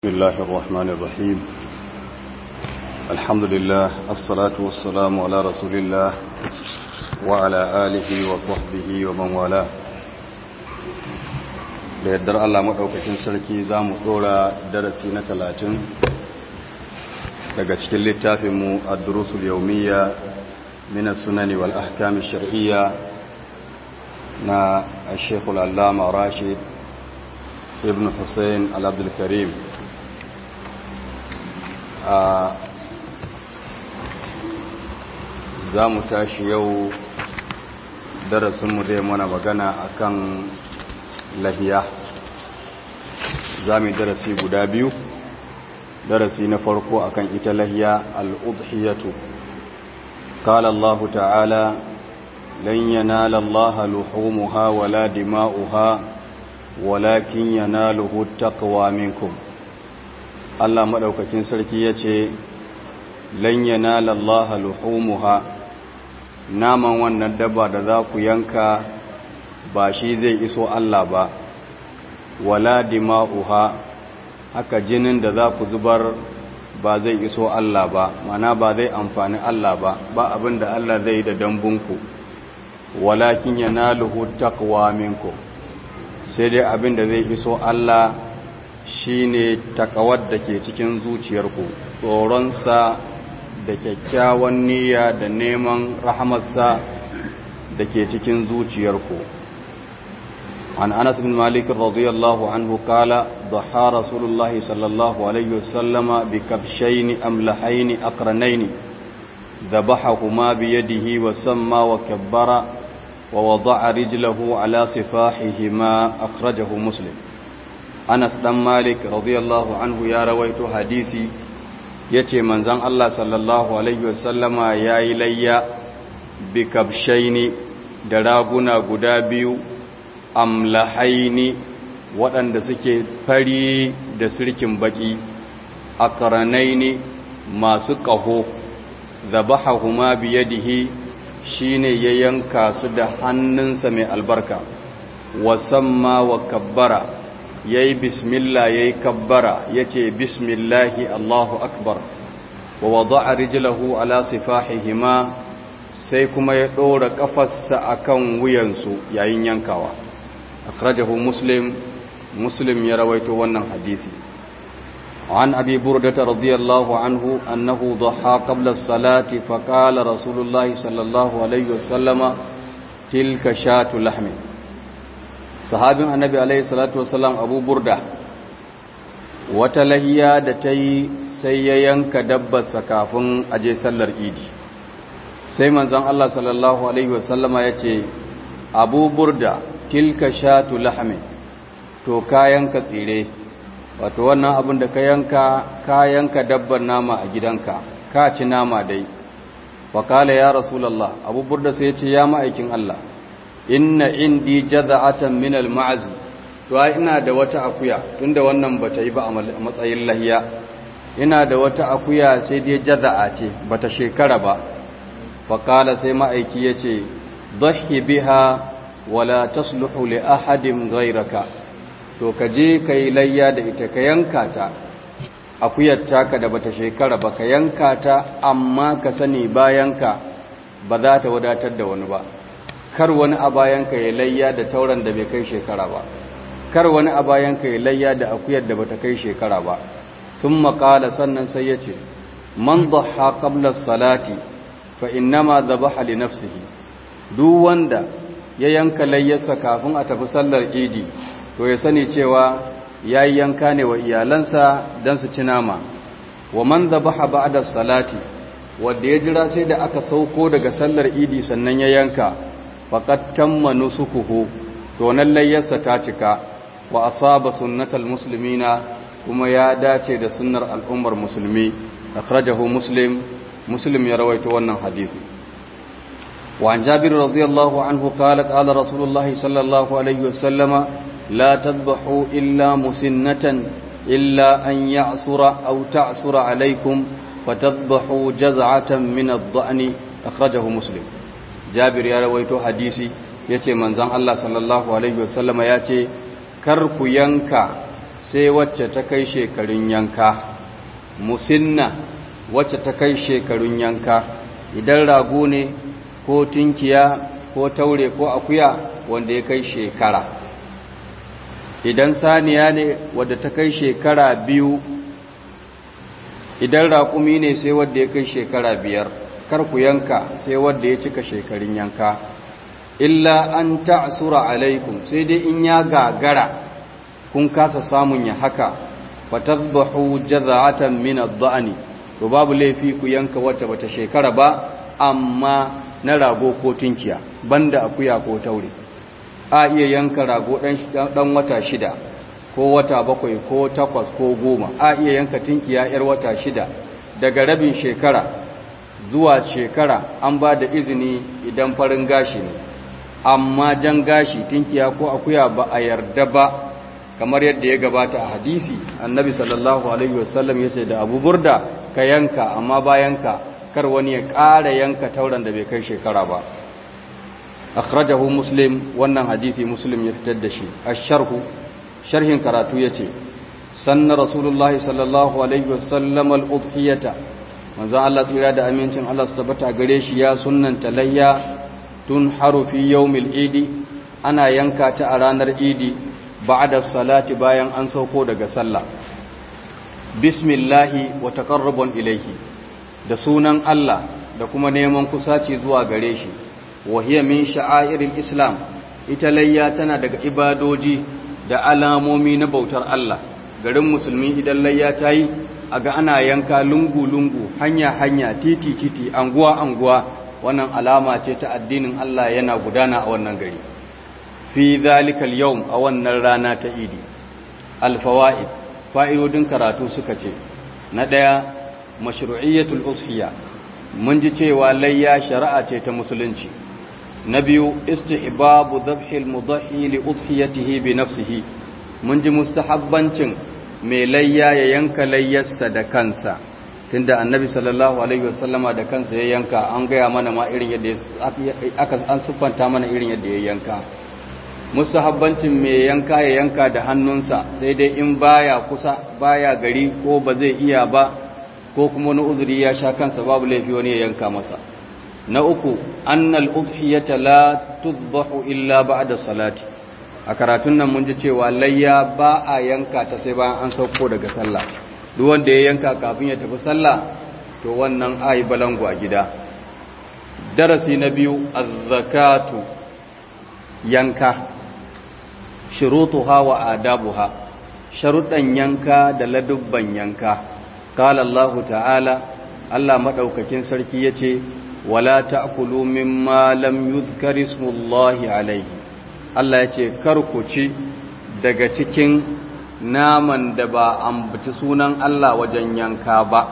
بسم الله الرحمن الرحيم الحمد لله الصلاة والسلام على رسول الله وعلى آله وصحبه ومن والاه da yardar Allah maɗaukakin sarki za mu ɗora darasi na talatin daga cikin littafinmu a durusul yaumiyya mina sunani wal ahkami shar'iyya na shekul allama rashid ibn hussein al-abdulkarim a za mu tashi yau darasinmu dai mana magana akan lahiya za mu darasi guda biyu darasi na farko akan ita lahiya al'udhiyatu قال الله تعالى لن ينال الله لحومها ولا دماؤها ولكن يناله التقوى منكم Allah maɗaukakin sarki ya ce, Lanyana lallaha luhumuha, naman wannan dabba da za ku yanka ba shi zai iso Allah ba, wala dima'uha, haka jinin da za ku zubar ba zai iso Allah ba, mana ba zai amfani Allah ba, ba abin da Allah zai da dambunku, walakin yana luhu takwa minku, sai dai abin da zai iso Allah shi ne takawar da ke cikin zuciyarku tsoronsa da kyakkyawan niyya da neman rahamarsa da ke cikin zuciyarku an anas bin malik radiyallahu anhu kala dhaha rasulullahi sallallahu alaihi wasallama bi kabshaini amlahaini aqranaini ذبحهما بيده وسمى وكبر ووضع رجله على صفاحهما أخرجه مسلم Anas dan Malik radiyallahu anhu ya rawaito hadisi yace manzon Allah sallallahu alaihi wasallama yayi layya bi kabshaini da raguna guda biyu amlahaini waɗanda suke fari da sirkin baki akranaini masu ƙaho zabahahuma biyadihi shine ya yanka su da hannunsa mai albarka wasamma wa kabbara ya yi bismillah ya yi kabbara ya ce bismillahi Allahu akbar wa wada a rijilahu ala sifahihima sai kuma ya ɗora ƙafarsa a kan wuyansu yayin yankawa akhrajahu muslim muslim ya rawaito wannan hadisi عن أبي بردة رضي الله عنه أنه ضحى قبل الصلاة فقال رسول الله صلى الله عليه وسلم تلك شاة لحم sahabin annabi alaihi salatu wasalam abu burda wata lahiya da ta yi sai ya yanka dabbarsa kafin aje sallar idi sai manzon Allah sallallahu alaihi wasallama ya ce abu burda tilka shatu lahmi to kayanka tsire wato wannan abin da ka yanka kayanka dabbar nama a gidanka ka ci nama dai wakala ya rasulallah abu burda sai ya ce ya ma'aikin Allah inna indi jaza'atan min al-ma'z to ai ina da wata akuya tunda wannan bata yi ba a matsayin lahiya ina da wata akuya sai dai jaza'a ce bata shekara ba fa qala sai ma'aiki yace dhahi biha wala tasluhu li ahadin ghayraka to ka je kai layya da ita ka yanka ta akuyar taka da bata shekara ba ka yanka ta amma ka sani bayanka ba za ta wadatar da wani ba kar wani a bayanka ya layya da tauran da bai kai shekara ba kar wani a bayanka ya layya da akuyar da bata kai shekara ba sun maƙala sannan sai ya ce man dhaha qabla salati fa innama dhabaha li nafsihi duk wanda ya yanka layyarsa kafin a tafi sallar idi to ya sani cewa yayi yanka ne wa iyalansa dan su ci nama wa man dhabaha ba'da salati wanda ya jira sai da aka sauko daga sallar idi sannan ya yanka faƙad tamma nusukuhu to nan layyarsa ta cika wa asaba sunnatal muslimina kuma ya dace da sunnar al'ummar musulmi akhrajahu muslim muslim ya rawaito wannan hadisi wa an jabir radiyallahu anhu qala qala rasulullah sallallahu alaihi wasallama la tadbahu illa musinnatan illa an ya'sura aw ta'sura alaikum fatadbahu jaz'atan min ad-da'ni akhrajahu muslim jabir ya rawaito hadisi ya ce manzan Allah sallallahu Alaihi wasallama ya ce kar ku yanka sai wacce ta kai shekarun yanka musinna wacce ta kai shekarun yanka idan rago ne ko tinkiya ko taure ko akuya wanda ya kai shekara idan saniya ne wadda ta kai shekara biyu idan raƙumi ne sai wadda ya kai shekara biyar kar ku yanka sai wadda ya cika shekarun yanka illa an ta'sura alaikum sai dai in ya gagara kun kasa samun ya haka fatadbahu jaza'atan min ad-da'ni to babu laifi ku yanka wata bata shekara ba amma na rago ko tinkiya banda akuya ko taure a iya yanka rago dan wata shida ko wata bakwai ko takwas ko goma a iya yanka tinkiya yar wata shida daga rabin shekara zuwa shekara an ba da izini idan farin gashi ne amma jan gashi tinkiya ko akuya ba a yarda ba kamar yadda ya gabata a hadisi annabi sallallahu alaihi wasallam ya ce da abu burda ka yanka amma bayanka kar wani ya ƙara yanka tauran da bai kai shekara ba akhrajahu muslim wannan hadisi muslim ya fitar da shi asharhu sharhin karatu yace sanna rasulullahi sallallahu alaihi wasallam al-udhiyata manzo Allah tsira da amincin Allah su tabbata gare shi ya sunnanta layya tun harufi yawmil idi ana yanka ta a ranar idi ba'da salati bayan an sauko daga sallah bismillahi wa taqarrubun ilayhi da sunan Allah da kuma neman kusaci zuwa gare shi wa hiya min sha'airil islam ita layya tana daga ibadoji da alamomi na bautar Allah garin musulmi idan layya ta yi aga ana yanka lungu-lungu hanya-hanya titi-titi anguwa-anguwa wannan alama ce ta addinin Allah yana gudana a wannan gari fi zalikal yawm a wannan rana ta idi alfawaid fa'idodin karatu suka ce na daya mashru'iyyatul udhiya mun ji cewa layya shari'a ce ta musulunci na biyu istihbabu dhabhil mudhi li udhiyatihi bi nafsihi mun ji mustahabbancin mai layya ya yanka layyarsa da kansa tunda annabi sallallahu alaihi wasallama da kansa ya yanka an gaya mana ma irin yadda aka an siffanta mana irin yadda ya yanka mustahabbancin mai yanka ya yanka da hannunsa sai dai in baya kusa baya gari ko ba zai iya ba ko kuma wani uzuri ya sha kansa babu laifi wani ya yanka masa na uku annal udhiyata la tudbahu illa ba'da salati a karatun nan mun ji cewa layya ba a yanka ta sai bayan an sauko daga sallah duk wanda ya yanka kafin ya tafi sallah to wannan ayi balangu a gida darasi na biyu az-zakatu yanka shurutuha wa adabuha sharuɗan yanka da ladubban yanka qala Allah ta'ala Allah madaukakin sarki yace wala ta'kulu mimma lam yuzkar ismullahi alayhi Allah yace kar ku ci daga cikin naman da ba ambaci sunan Allah wajen yanka ba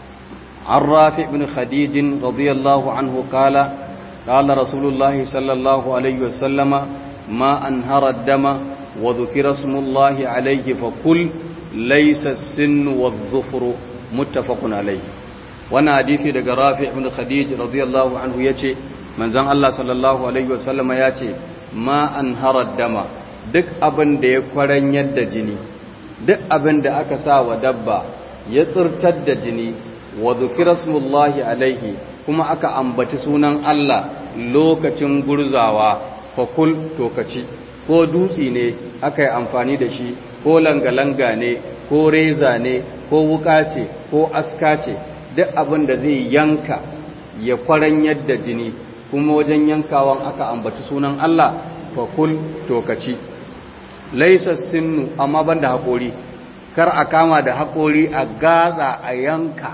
an rafi ibn khadijin radiyallahu anhu kala kala rasulullahi sallallahu alaihi wasallama ma an harar dama wa zukira smullahi alaihi fa kul laisa sinnu wa zufuru muttafaqun alaihi wannan hadisi daga rafi ibn khadij radiyallahu anhu yace manzon Allah sallallahu alaihi wasallama yace ma an harar dama duk abin da ya kwaranyar da jini duk abin da aka sa wa dabba ya tsirtar da jini wa zukira smullahi alaihi kuma aka ambaci sunan Allah lokacin gurzawa fakul tokaci ko dutsi ne aka yi amfani da shi ko langa-langa ne ko reza ne ko wuka ce ko aska ce duk abin da zai yanka ya kwaranyar da jini kuma wajen yankawan aka ambaci sunan Allah fakul tokaci laisa sinnu amma banda haƙori kar a kama da haƙori a gaza a yanka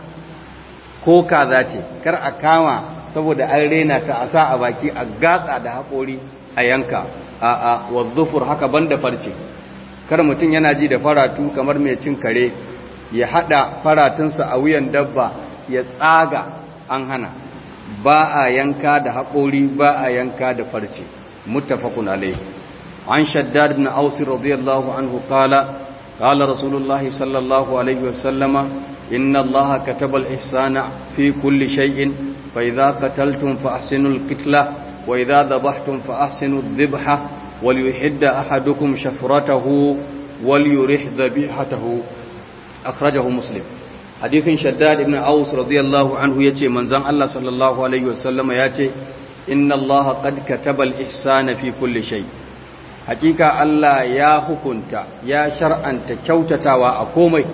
ko kaza ce kar a kama saboda an rena ta a sa a baki a gatsa da haƙori a yanka a a wazzufur haka banda farce kar mutum yana ji da faratu kamar mai cin kare ya hada faratunsa a wuyan dabba ya tsaga an hana ba a yanka da haƙori ba a yanka da farce muttafaqun alaihi عن شداد بن أوس رضي الله عنه قال قال رسول الله صلى الله عليه وسلم إن الله كتب الإحسان في كل شيء فإذا قتلتم فأحسنوا القتلة وإذا ذبحتم فأحسنوا الذبحة وليحد أحدكم شفرته وليرح ذبيحته أخرجه مسلم حديث شداد ابن أوس رضي الله عنه يتي من زن الله صلى الله عليه وسلم يتي إن الله قد كتب الإحسان في كل شيء حقيقة الله يا حكمت يا شرعا تكوتتا وأقومي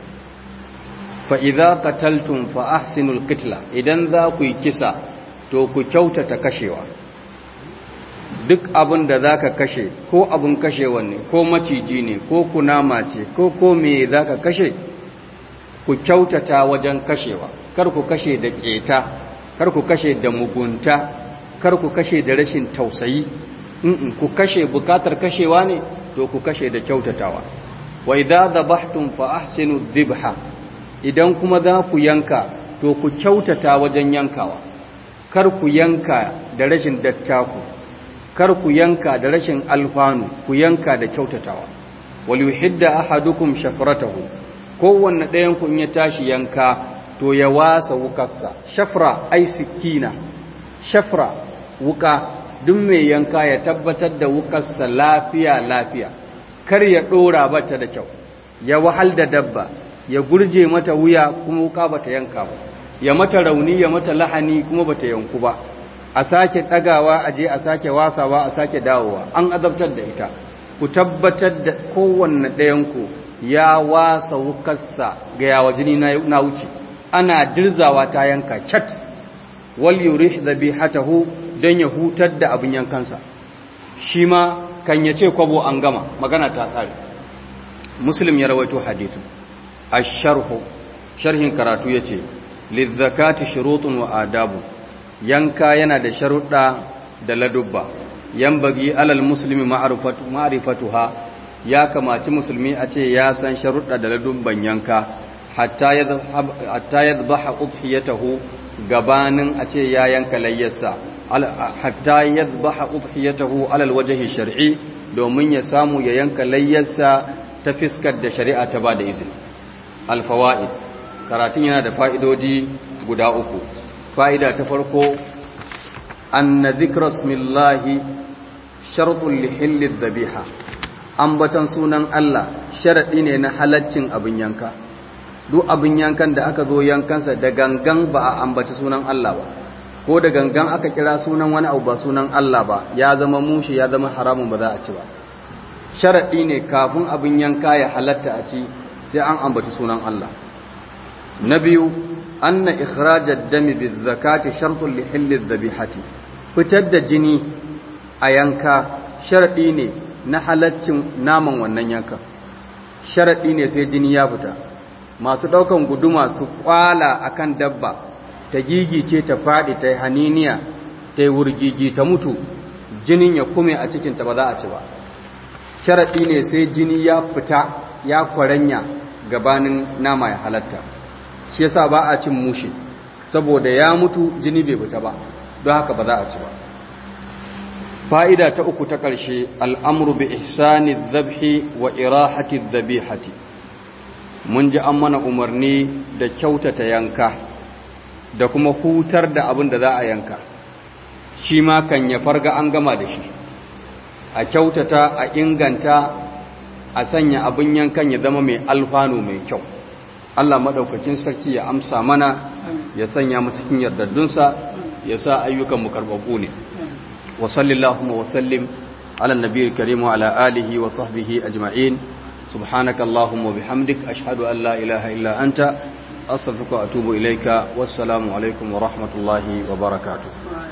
فإذا قتلتم فأحسنوا القتلة إذن ذا كي كسا تو كوتتا كشيوا duk abin da za ka kashe ko abin kashewa ne ko maciji ne ko kunama ce ko ko me za ka kashe ku kyautata wajen kashewa kar ku kashe da keta kar ku kashe da mugunta kar ku kashe da rashin tausayi in ku kashe bukatar kashewa ne to ku kashe da kyautatawa wa idza dhabhtum fa ahsinu dhibha idan kuma za ku yanka to ku kyautata wajen yankawa kar ku yanka da rashin dattaku kar ku yanka da rashin alfanu ku yanka da kyautatawa wal yuhidda ahadukum shafratahu kowanne ɗayan ku in ya tashi yanka to ya wasa wukarsa shafra ai sikina shafra wuka duk mai yanka ya tabbatar da wukarsa lafiya lafiya kar ya dora bata da kyau ya wahal da dabba ya gurje mata wuya kuma wuka bata yanka ba ya mata rauni ya mata lahani kuma bata yanku ba a sake ɗagawa a je a sake wasawa a sake dawowa an azabtar da ita ku tabbatar da kowanne ɗayanku ya wasa wukarsa ga yawa jini na wuce ana dirzawa ta yanka cat wal yurih dhabihatahu dan ya hutar da abin yankansa shi ma kan yace kwabo an gama magana ta tsare muslim ya rawaito hadithu ash-sharhu sharhin karatu yace lizzakati shurutun wa adabu yanka yana da sharuɗa da ladubba yan bagi alal musulmi ma'arifatuha ya kamaci musulmi a ce ya san sharuɗa da ladubban yanka hatta ya zabaha udhiyatahu gabanin a ce ya yanka layyarsa hatta ya zabaha udhiyatahu alal wajhi shar'i domin ya samu ya yanka layyarsa ta fiskar da shari'a ta ba da izini alfawaid karatun yana da fa'idodi guda uku fa'ida ta farko an na zikrasmillahi sharɗin lihillin zabiha ambatan sunan Allah sharaɗi ne na halaccin abin yanka duk abin yankan da aka zo yankansa da gangan ba a ambaci sunan Allah ba ko da gangan aka kira sunan wani abu ba sunan Allah ba ya zama mushi ya zama haramun ba za a ci ba sharaɗi ne kafin abin yanka ya halatta a ci sai an ambaci sunan Allah na biyu anna ikhrajad dami bizakati shartun li hilli dhabihati fitar da jini a yanka sharadi ne na halaccin naman wannan yanka sharadi ne sai jini ya fita masu daukan guduma su kwala akan dabba ta gigice ta fadi ta haniniya ta wurgigi ta mutu jinin ya kume a cikin ta ba za a ci ba sharadi ne sai jini ya fita ya kwaranya gabanin nama ya halatta shi yasa ba a cin mushi saboda ya mutu jini bai fita ba don haka ba za a ci ba fa'ida ta uku ta ƙarshe al'amuru bi ihsani zabhi wa irahati zabihati mun ji an mana umarni da kyautata yanka da kuma hutar da abin da za a yanka shi ma kan ya farga an gama da shi a kyautata a inganta a sanya abin yankan ya zama mai alfanu mai kyau Allah maɗaukakin sarki ya amsa mana ya sanya mu cikin yardaddunsa ya sa ayyukanmu karɓaɓɓu ne wa sallallahu wa sallim ala nabiyil karim wa ala alihi wa sahbihi ajma'in subhanaka allahumma bihamdik ashhadu an la ilaha illa anta astaghfiruka wa atubu ilayka wassalamu alaikum wa rahmatullahi wa barakatuh